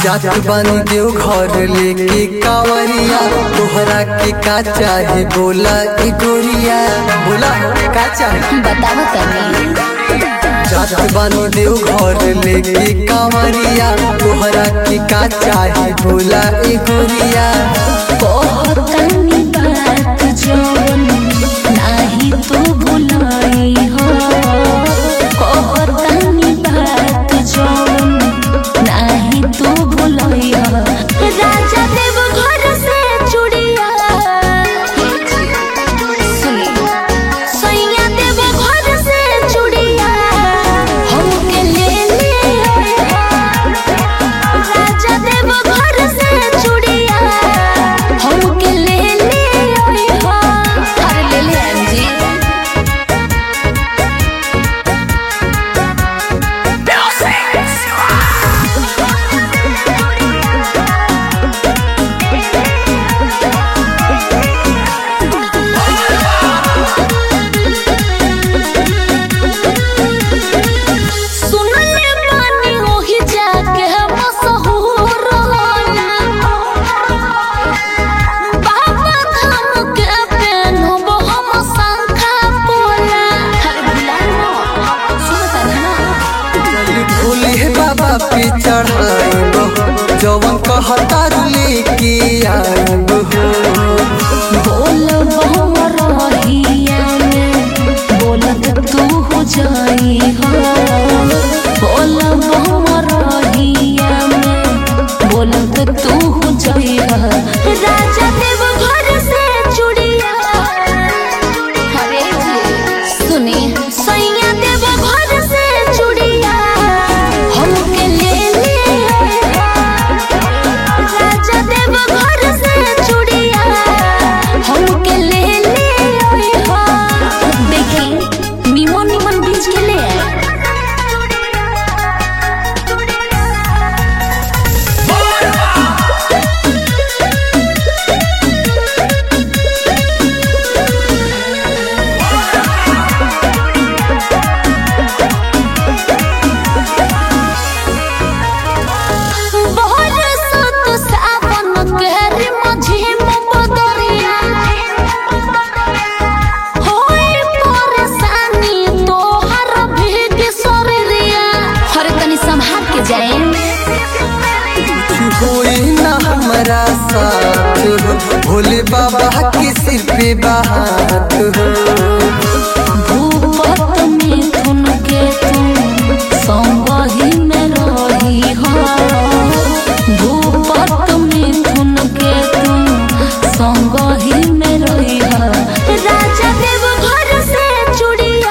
जात बानी देव घर लेके कावरिया तोहरा के का चाहे बोला ई गोरिया बोला का चाहे बताओ तनी जात बानी देव घर लेके कावरिया तोहरा के का चाहे बोला ई गोरिया कहतनी बात जवन नाही तू भुलाई हो कहतनी बात जवन नाही तू भुलाई हो राजा देव घर से चूड़िया सुनी सैया देव घर से चूड़िया हमके ले ले राजा देव घर से चूड़िया हमके ले ले अरे ले ले अंजी सुनले बानी ओही जाके मशहूर होला बाबा धाम के पेनहब हम शंखा पोला अरे बुलाओ ना सुनता ना चली भोले बाबा पे चढ़ाइब जवन कहता लेके आइब हो बोल बहु रहिया में बोलत तू हो जाई हो बोल बहु रहिया में बोलत तू हो जाई हो राजा देव घर से चूड़िया अरे जी सुनी सैया देव घर से चूड़िया हमके ले ले राजा देव घर से चूड़िया हमके ले ले हो देखी निमन निमन बीच के ले आए बरसत सावन के रिमझिम बदरिया होई परेशानी तोहर भीग शरीरिया हरे तनी संभाल के जाए कुछ होई ना हमारा साथ हो भोले बाबा के सिर पे बात हो भूपत मिथुन के तुम संगही में रही हो भूपत मिथुन के तुम संगही में रही हो राजा देव घर से चूड़िया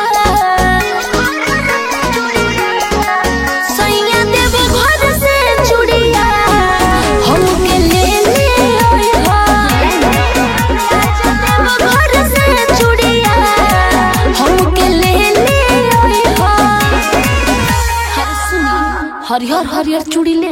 सैया देव घर से चूड़िया हमके ले ले हो राजा देव घर से चूड़िया हमके ले ले हो हर सुनी हरियर हरियर चूड़ी ले